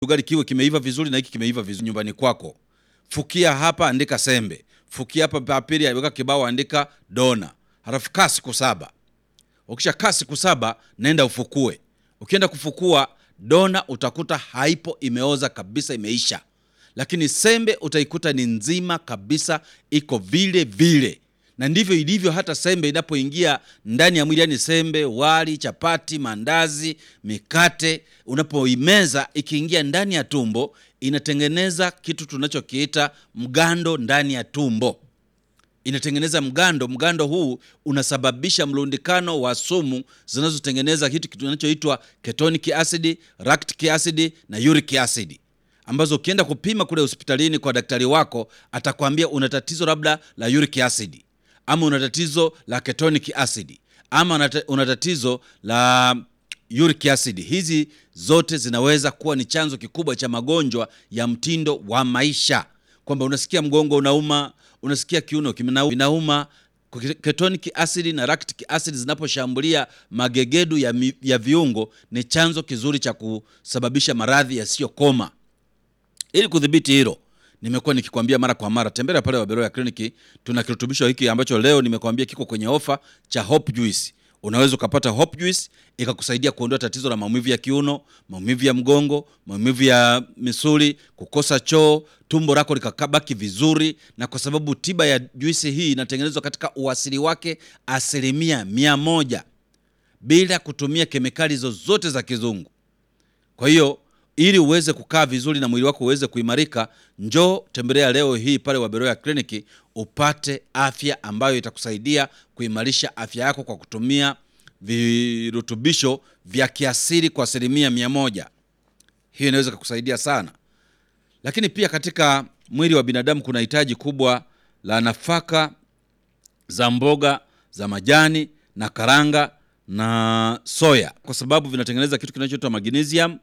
ugali kiwe kimeiva vizuri na hiki kimeiva vizuri nyumbani kwako. Fukia hapa, andika sembe. Fukia hapa papiri, weka kibao, andika dona. Halafu kaa siku saba. Ukisha kaa siku saba, nenda ufukue. Ukienda kufukua dona, utakuta haipo, imeoza kabisa, imeisha. Lakini sembe utaikuta ni nzima kabisa, iko vile vile na ndivyo ilivyo hata sembe inapoingia ndani ya mwili, yani sembe, wali, chapati, mandazi, mikate, unapoimeza ikiingia ndani ya tumbo, inatengeneza kitu tunachokiita mgando ndani ya tumbo, inatengeneza mgando. Mgando huu unasababisha mlundikano wa sumu zinazotengeneza kitu kinachoitwa ketonic acid, lactic acid na uric acid ambazo ukienda kupima kule hospitalini kwa daktari wako atakwambia una tatizo labda la uric acid ama una tatizo la ketonic acid ama una tatizo la uric acid. Hizi zote zinaweza kuwa ni chanzo kikubwa cha magonjwa ya mtindo wa maisha, kwamba unasikia mgongo unauma, unasikia kiuno kinauma. Ketonic acid na lactic acid zinaposhambulia magegedu ya, mi, ya viungo ni chanzo kizuri cha kusababisha maradhi yasiyokoma. Ili kudhibiti hilo nimekuwa nikikwambia mara kwa mara, tembelea pale Waberoya Kliniki. Tuna kirutubisho hiki ambacho leo nimekwambia kiko kwenye ofa cha Hope Juice. Unaweza ukapata Hope Juice ikakusaidia kuondoa tatizo la maumivu ya kiuno, maumivu ya mgongo, maumivu ya misuli, kukosa choo, tumbo lako likabaki vizuri. Na kwa sababu tiba ya juisi hii inatengenezwa katika uasili wake asilimia mia moja bila kutumia kemikali zozote za kizungu, kwa hiyo ili uweze kukaa vizuri na mwili wako uweze kuimarika, njoo tembelea leo hii pale Waberoya Kliniki upate afya ambayo itakusaidia kuimarisha afya yako kwa kutumia virutubisho vya kiasili kwa asilimia mia moja. Hiyo inaweza kukusaidia sana, lakini pia katika mwili wa binadamu kuna hitaji kubwa la nafaka za mboga za majani na karanga na soya, kwa sababu vinatengeneza kitu kinachoitwa magnesium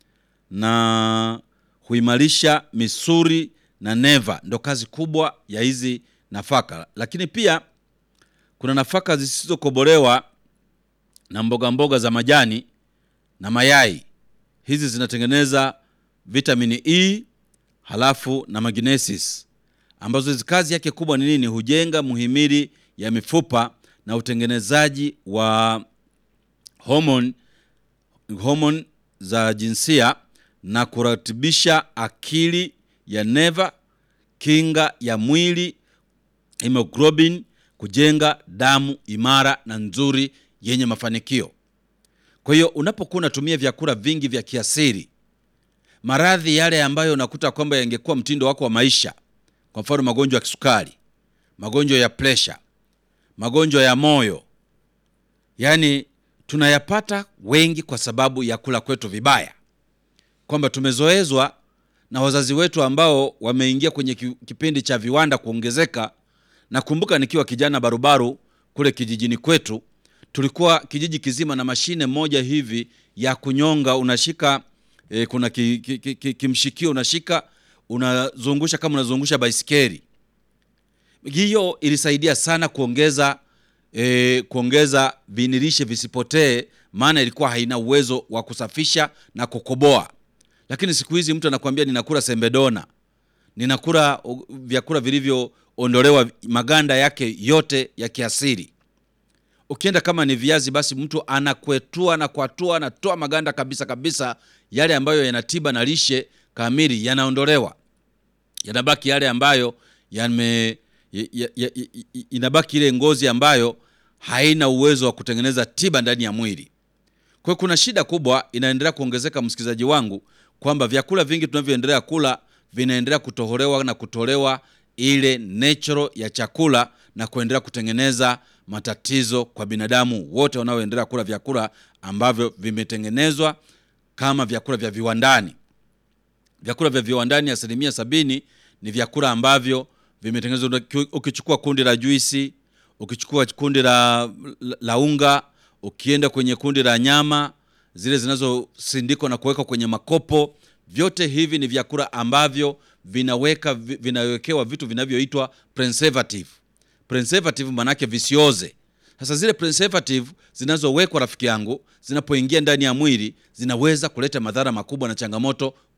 na huimarisha misuli na neva. Ndo kazi kubwa ya hizi nafaka, lakini pia kuna nafaka zisizokobolewa na mboga mboga za majani na mayai. Hizi zinatengeneza vitamini E halafu na magnesis, ambazo hizi kazi yake kubwa ni nini? Hujenga muhimili ya mifupa na utengenezaji wa homoni homoni za jinsia na kuratibisha akili ya neva, kinga ya mwili, hemoglobin, kujenga damu imara na nzuri yenye mafanikio. Kwa hiyo unapokuwa unatumia vyakula vingi vya kiasili, maradhi yale ambayo unakuta kwamba yangekuwa mtindo wako wa maisha, kwa mfano magonjwa ya kisukari, magonjwa ya presha, magonjwa ya moyo, yaani tunayapata wengi kwa sababu ya kula kwetu vibaya kwamba tumezoezwa na wazazi wetu ambao wameingia kwenye kipindi cha viwanda kuongezeka. Nakumbuka nikiwa kijana barubaru kule kijijini kwetu, tulikuwa kijiji kizima na mashine moja hivi ya kunyonga. Unashika e, kuna ki, ki, ki, ki, kimshikio unashika, unazungusha kama unazungusha baisikeli. Hiyo ilisaidia sana kuongeza e, kuongeza vinilishe visipotee, maana ilikuwa haina uwezo wa kusafisha na kukoboa lakini siku hizi mtu anakuambia ninakula sembedona, ninakula vyakula vilivyoondolewa maganda yake yote ya kiasili. Ukienda kama ni viazi, basi mtu anakwetua na kwatua, anatoa maganda kabisa kabisa, yale ambayo yana tiba na lishe kamili yanaondolewa, yanabaki yale ambayo yame, ya, ya, ya, inabaki ile ngozi ambayo haina uwezo wa kutengeneza tiba ndani ya mwili. Kwa hiyo kuna shida kubwa inaendelea kuongezeka, msikilizaji wangu kwamba vyakula vingi tunavyoendelea kula vinaendelea kutoholewa na kutolewa ile natural ya chakula na kuendelea kutengeneza matatizo kwa binadamu wote wanaoendelea kula vyakula ambavyo vimetengenezwa kama vyakula vya viwandani. Vyakula vya viwandani asilimia sabini ni vyakula ambavyo vimetengenezwa. Ukichukua kundi la juisi, ukichukua kundi la, la unga, ukienda kwenye kundi la nyama zile zinazosindikwa na kuwekwa kwenye makopo, vyote hivi ni vyakula ambavyo vinaweka vinawekewa vitu vinavyoitwa preservative. Preservative maanake visioze. Sasa zile preservative zinazowekwa, rafiki yangu, zinapoingia ndani ya mwili zinaweza kuleta madhara makubwa na changamoto